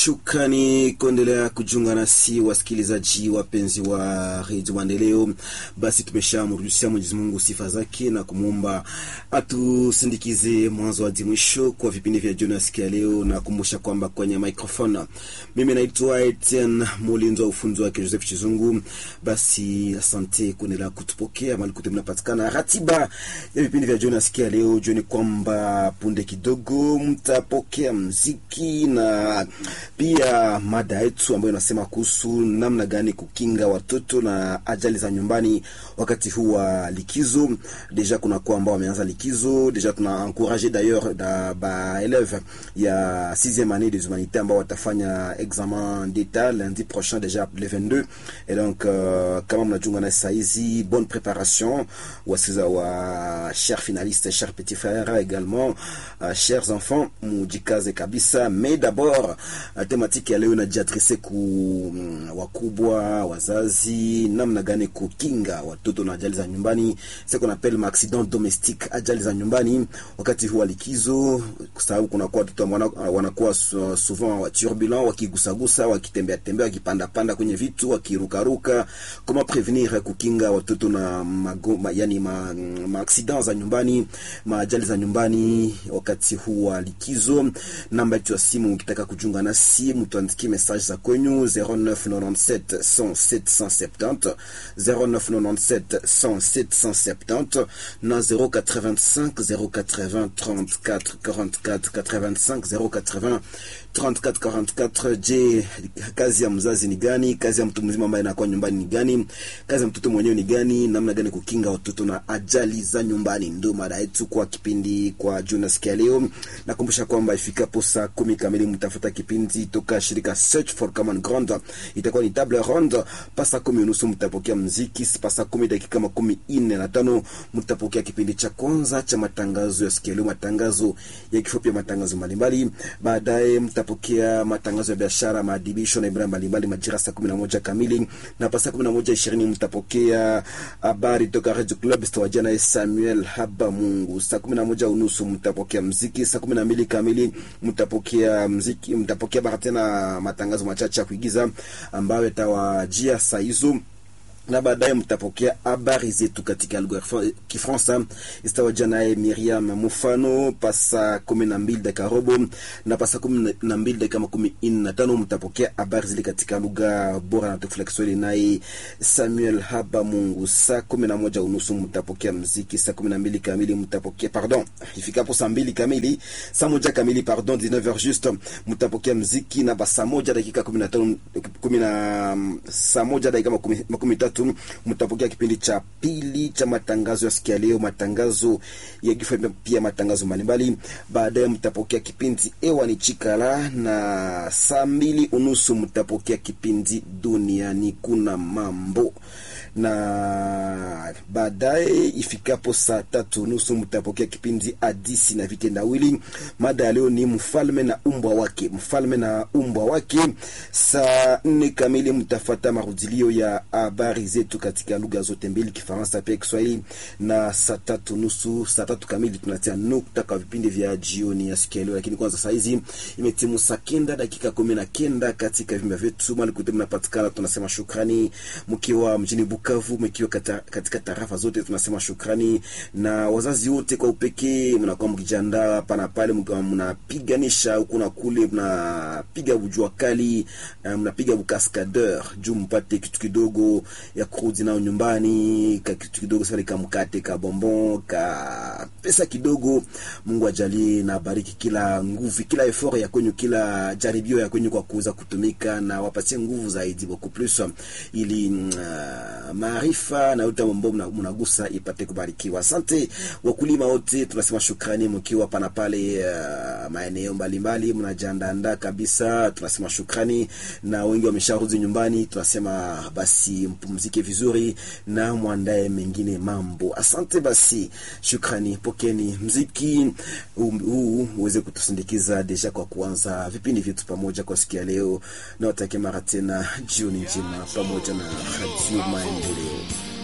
Shukrani kuendelea kujiunga nasi wasikilizaji wapenzi wa redio Maendeleo. Basi tumeshamrudishia Mwenyezi Mungu sifa zake na kumwomba atusindikize mwanzo hadi mwisho kwa vipindi vya jioni siku ya leo, na kumbusha kwamba kwenye microphone mimi naitwa Etienne Mulinzi wa ufunzi wake Joseph Chizungu. Basi asante kuendelea kutupokea mali kote mnapatikana. Ratiba ya vipindi vya jioni siku ya leo, jioni kwamba punde kidogo mtapokea mziki na pia mada yetu ambayo inasema kuhusu namna gani kukinga watoto na ajali za nyumbani wakati huu wa likizo. Deja kuna kwa ambao wameanza likizo deja, tuna encourage d'ailleurs da ba élève ya 6e année des humanités ambao watafanya examen d'état lundi prochain deja le 22 et donc uh, kama mnajunga na saa hizi bonne préparation wasiza wa chers finalistes chers petits frères également uh, chers enfants mujikaze kabisa mais d'abord uh, tematiki ya leo inajiadrese ku mm, wakubwa wazazi, namna gani kukinga watoto na ajali za nyumbani, ce qu'on appelle ma accident domestique, ajali za nyumbani wakati huu wa likizo, kwa sababu kuna kwa watoto ambao wanakuwa souvent turbulent, wakigusagusa, wakitembea tembea, wakipanda panda kwenye vitu, wakirukaruka. Comment prevenir, kukinga watoto na magoma, yani ma, ma accident za nyumbani, ma ajali za nyumbani wakati huu wa likizo. Namba yetu ya simu ukitaka kujiunga nasi mtuandikie message za kwenyu 0997 100 770 0997 100 770 na 085 080 34 44 85 080 34 44. Je, kazi ya mzazi ni gani? Kazi ya mtu mzima ambaye anakuwa nyumbani ni gani? Kazi ya mtoto mwenyewe ni gani? Namna gani kukinga watoto na ajali za nyumbani? Ndio mada yetu kwa kipindi kwa Jonas kia leo. Nakumbusha kwamba ifikapo saa kumi kamili mtafuta kipindi toka shirika Search for Common Ground, itakuwa ni table ronde. Pasa kumi unusu mtapokea mziki, pasa kumi dakika makumi ine na tano mtapokea kipindi cha kwanza cha matangazo ya sikia leo, matangazo ya kifupi ya matangazo mbalimbali. Baadaye mtapokea matangazo ya biashara, maadibisho na ibara mbalimbali majira saa kumi na moja kamili, na pa saa kumi na moja ishirini mtapokea habari toka Radio Club stawajia naye Samuel Haba Mungu. Saa kumi na moja unusu mtapokea mziki. Saa kumi na mbili kamili mtapokea mziki, mtapokea bara tena matangazo machache ya kuigiza ambayo yatawajia saa hizo na baadaye mtapokea habari zetu katika lugha ya Kifaransa istawajia naye Miriam Mufano pasa kumi na mbili dakika robo na pasa kumi na mbili dakika makumi ine na tano mtapokea habari zile katika lugha bora na tukufu la Kiswahili naye Samuel Haba Mungu. Saa kumi na moja unusu mtapokea mziki. Saa kumi na mbili kamili mtapokea pardon, ifikapo saa mbili kamili saa moja kamili pardon 19h juste mtapokea mziki na basa moja dakika kumi na tano kumi na saa moja dakika makumi, makumi tatu mtapokea kipindi cha pili cha matangazo ya sikia leo, matangazo ya kifo, pia matangazo mbalimbali. Baadaye mtapokea kipindi ewa ni chikala, na saa mbili unusu mtapokea kipindi duniani kuna mambo na baadaye ifikapo saa tatu nusu mtapokea kipindi hadisi na vitendawili. Mada ya leo ni mfalme na umbwa wake, mfalme na umbwa wake. Saa nne kamili mtafata marudilio ya habari zetu katika lugha zote mbili, Kifaransa pia Kiswahili, na saa tatu nusu, saa tatu kamili tunatia nukta kwa vipindi vya jioni ya siku ya leo. Lakini kwanza saa hizi imetimu saa kenda dakika kumi na kenda katika vimba vyetu mali kote mnapatikana, tunasema shukrani mkiwa mjini Bukavu, mkiwa katika tarafa zote tunasema shukrani, na wazazi wote kwa upekee, mnakuwa mkijiandaa hapa na pale, mkiwa mnapiganisha huku na kule, mnapiga bujua kali, mnapiga bukaskadeur juu mpate kitu kidogo ya kurudi nao nyumbani, ka kitu kidogo sasa, ka mkate ka bonbon ka pesa kidogo. Mungu ajalie na bariki kila nguvu, kila effort ya kwenyu, kila jaribio ya kwenyu kwa kuweza kutumika, na wapatie nguvu zaidi beaucoup plus ili uh, maarifa na yote mambo mnagusa ipate kubarikiwa. Asante wakulima wote, tunasema shukrani, mkiwa pana pale uh, maeneo mbalimbali mnajiandaa kabisa, tunasema shukrani, na wengi wamesharudi nyumbani, tunasema basi mpumzike vizuri na mwandae mengine mambo. Asante basi, shukrani, pokeni mziki huu uweze kutusindikiza deja kwa kuanza vipindi vyetu pamoja kwa siku ya leo, na watakie mara tena jioni njema pamoja na Radio Maendeleo.